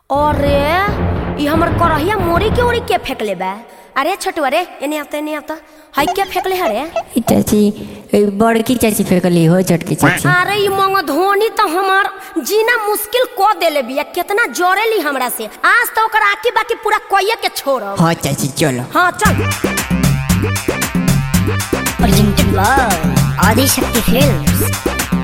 अरे ई हमर करहिया मोरी के ओरी के फेंकले बा अरे छोटू अरे एने आता एने आता हाई के फेंकले हरे ई चाची ई बड़की चाची फेंकली हो छोटकी चाची अरे ई मंग धोनी तो हमार जीना मुश्किल को देले बिया कितना जोरेली हमरा से आज तो ओकर आकी बाकी पूरा कोये के छोड़ब हाँ चाची चलो हाँ चल presented by Adi Shakti Films.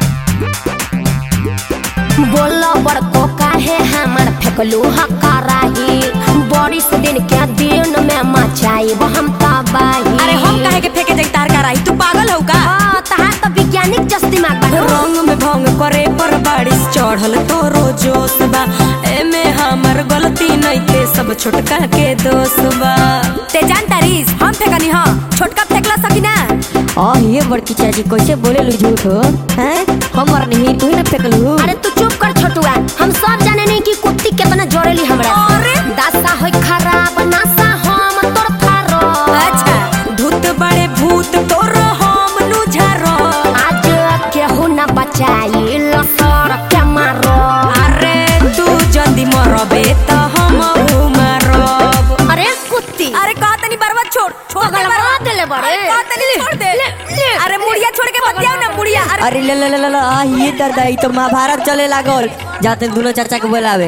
बोलो बड़को काहे हमर फेंकलू हकाराही बारिश दिन के दिन में मचाई हम तबाही अरे हम काहे के फेंके जाई तार कराई तू पागल हो का हाँ, तहार तो वैज्ञानिक जस दिमाग बा रंग में भंग करे पर बारिश चढ़ल तोरो जोश बा एमे हमर गलती नइखे सब छोटका के दोष बा ते जान तारीस हम फेंकनी हां छोटका फेंकला सकी ना आ ये बड़की चाची कैसे बोले लू झूठ हो हैं हमर नहीं तू ही ना फेंकलू अरे तू चुप कर छोटुआ हम सब जाने नहीं कि कुत्ती कितना जोरेली हमरा अरे! दासा होई खराब नासा हम तोर थारो अच्छा धूत बड़े भूत तोरो हम नु झारो आज केहू न बचाई लसर के मारो अरे तू जल्दी मरबे त हम मरब अरे कुत्ती अरे कहा तनी बर्बाद छोड़ छोड़ दे पगलवा बर्बाद। देले बड़े। अरे कहा तनी छोड़ दे ले, ले। अरे मुड़िया छोड़ के बतियाओ ना मुड़िया अरे अरे ले ले ले ले ले, आ ये दर्द आई तो महाभारत चले लागल जाते दोनों चाचा के बोलावे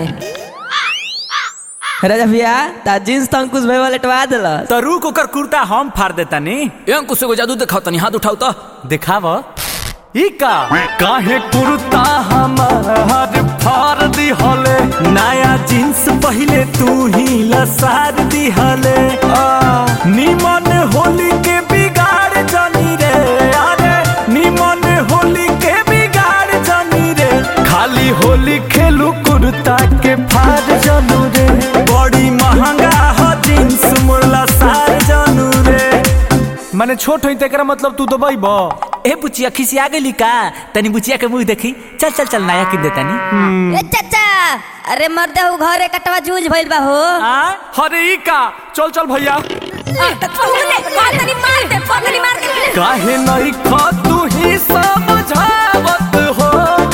राजा भैया ता जींस तो अंकुश भाई वाले टवा दिला तो रुक ओकर कुर्ता हम फाड़ देता नी ए अंकुश एगो जादू दिखाओ तनी हाथ उठाओ तो दिखाव ई का काहे कुर्ता हमार फाड़ दिहले नया जींस पहले तू ही लसार दिहले निमन होली के बिगाड़ जानी रे अरे निमन होली के बिगाड़ जानी रे खाली होली खेलू कुर्ता के फाड़ जानू रे बड़ी महंगा ह जींस मुरला सार जानू रे माने छोट होई तेकरा मतलब तू दबाई बा ए बुचिया खिसिया गेली का तनी बुचिया के मुंह देखी चल चल चल नया किन देता नी ए चाचा अरे मर्दे हो घरे कटवा जूझ भइल बा हो आ अरे ई का चल चल भैया तनी मार दे पगली मार दे काहे नहीं खा तू ही समझावत हो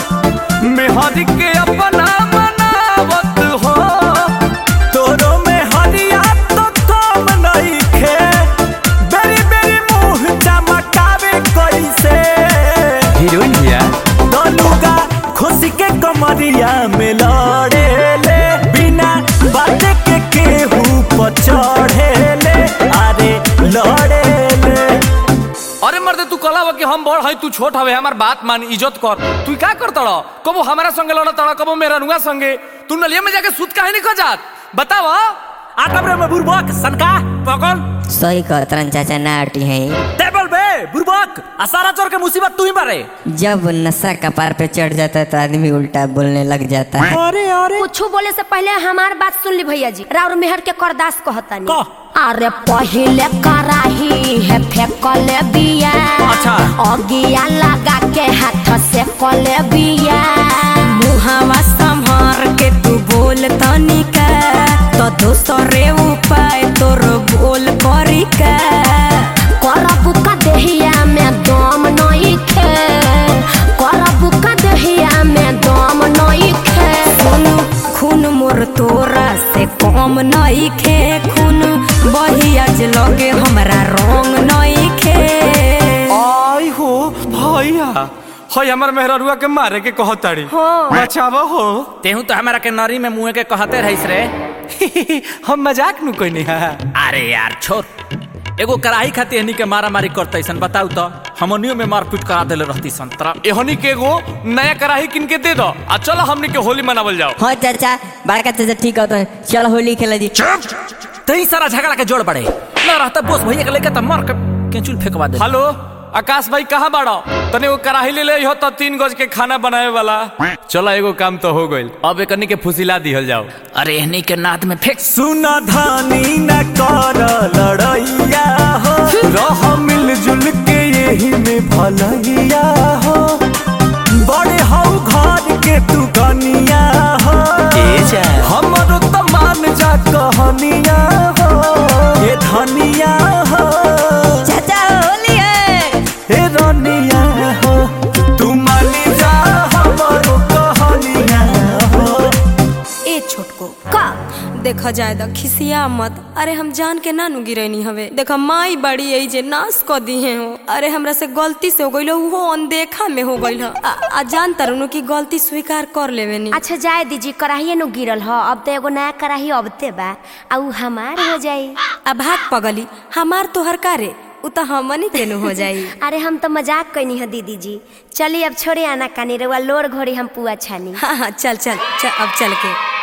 मेहर के अपना मनावत हो तोरो में हरिया तो कम नहीं खे बेरी बेरी मुंह चमकावे कैसे हीरोइन भैया दलुगा खुशी के कमरिया में लड़े ले बिना बात के केहू पर चढ़े ले अरे लड़े ले अरे मर्दे तू कला कि हम बड़ हई तू छोट हवे हमार बात मान इज्जत कर तू का कर तड़ कबो हमारा संगे लड़ तड़ कबो मेरा नुआ संगे तू नलिया में जाके सूत काहे नहीं खजात बताव आटम रे मैं बुरबक सनका पकड़ सही कहतरन चाचा नाटी है टेबल बे बुरबक आ सारा चोर के मुसीबत तू ही मारे जब नशा कपार पे चढ़ जाता है तो आदमी उल्टा बोलने लग जाता है अरे अरे कुछ बोले से पहले हमार बात सुन ली भैया जी राउर मेहर के करदास कहतानी कह। अरे पहले कराही है फेंकले बिया अच्छा। अगिया लगा के हाथ से कले बिया मुहावा संभार के तू बोल तनिका तो दोसरे उपाय तोर बोल करी का करबू का देहिया में दम नहीं खे करबू का देहिया में दम नहीं खे खून खून मोर तोरा से कम नहीं खे खून बहिया जे लगे हमरा रंग नहीं खे आई हो भैया हई हमर मेहररुआ के मारे के कहताड़ी बचाव हो तेहू तो हमारा के नरी में मुंह के कहते रहिस रे हम मजाक नु कोई नहीं है अरे यार छोड़ एगो कराही खाती हनी के मारा मारी करते सन बताऊ तो हमनियो में मारपीट करा देले रहती संतरा एहनी के एगो नया कराही किन के दे दो आ चलो हमनी के होली मनावल जाओ हाँ चाचा बड़का चाचा ठीक होता है चल होली खेला दी तई सारा झगड़ा के जोड़ पड़े ना रहता बोस भैया के लेके त मार के केचुल फेंकवा दे हेलो आकाश भाई कहाँ बाड़ो तने वो कराही ले ले हो तो तीन गज के खाना बनावे वाला चलो एगो काम तो हो गइल अब एकनी के फुसिला दिहल जाओ अरे एहनी के नाद में फेंक सुना धानी न कर लड़ैया हो रह मिलजुल के यही में भलैया हो बड़े हो घर के तू कनिया हो हमरो तो मान जा कहनिया हो ये धनिया हो चाचा होली है हे रनिया हो तू मानी जा हमरो कहनिया हो ए छोटको को का देखा जाए द खिसिया मत अरे हम जान के ना नु गिरैनी हवे देखा माई बड़ी यही जे नाश क दिए हो अरे हमरा से गलती से हो गइल वो अनदेखा में हो गइल ह। आ, आ जान तरुनु की गलती स्वीकार कर लेवे नी अच्छा जाए दीजिए कराहिए नु गिरल ह अब तो एगो नया कराही अबते बा आ उ हमार हो जाई अब भाग पगली हमार तोहर कारे उ तो हमनी के नु हो जाई अरे हम तो मजाक कैनी है दीदी जी चलिए अब छोड़े आना कानी रउआ लोर घोड़ी हम पुआ छानी हाँ हाँ चल चल चल अब चल के